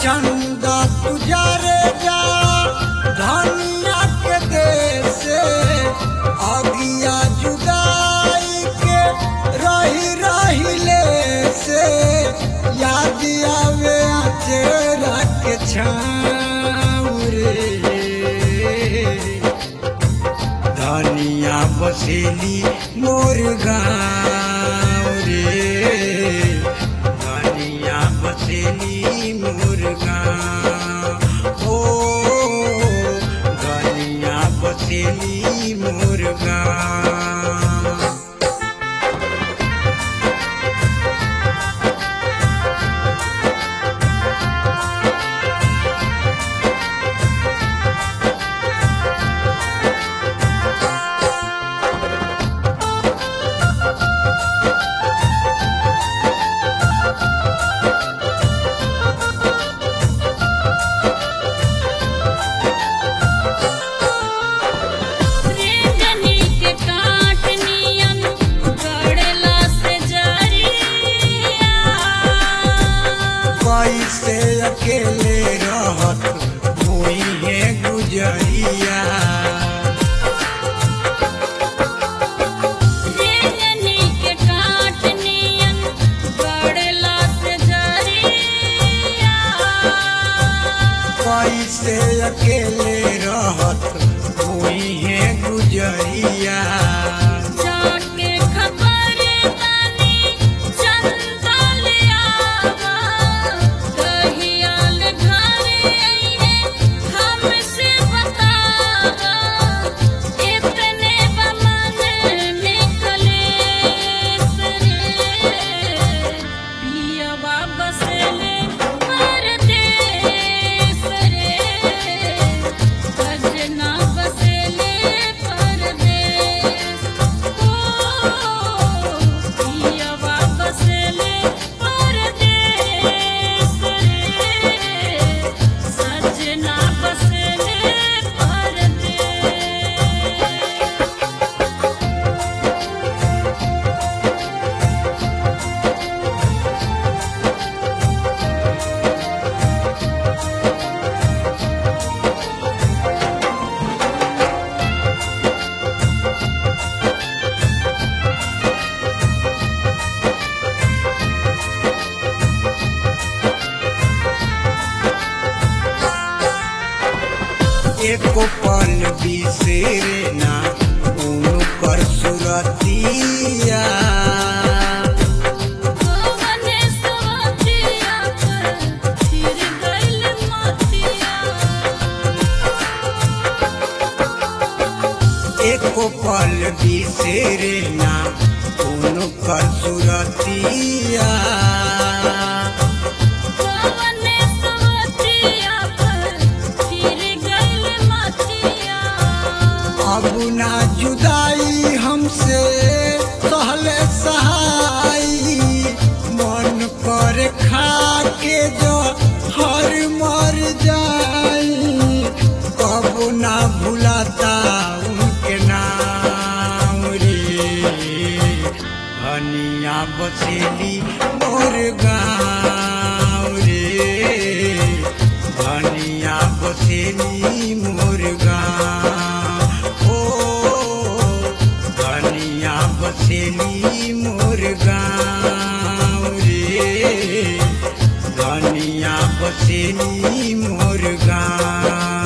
चंदा तुझारे जा धनिया के देश अगिया जुदाई के रही रही ले से याद आवे चेहरा के छाँव रे धनिया बसेली मोर गाँव रे धनिया बसेली मोर गाँव ओ धनिया बसेली मोर गाँव रेंजनी के काट नियन गड़ला से जरिया कैसे अकेले रहत हुई है गुजरिया रेंजनी के काट नियन गड़ला से जरिया कैसे अकेले रहत हुई है गुजरिया जाके खबर तानी चंदल आवा कहियाल घरे आइए हमसे बतावा इतने बमन निकले सरे पिया वापस ले परदेस रे सजना बसेले परदेस ओ पियवा बसेले परदेस रे सजना बसेले परदेस एको पल बिसेरे ना उनकर सुरतिया गोवने सवतिया पर फिर गइल मतिया एको पल बिसेरे ना उनकर सुरतिया गोवने सवतिया पर फिर गइल मतिया अब ना जुदाई हमसे सहले सहाई मन पर खा के जो हर मर जाई कब ना भुलाता उनके नाम रे हनिया बसेली मोर गाँव रे धनिया बसेली मोर गाँव ओ धनिया बसेली मोर गाँव रे धनिया बसेली मोर गाँव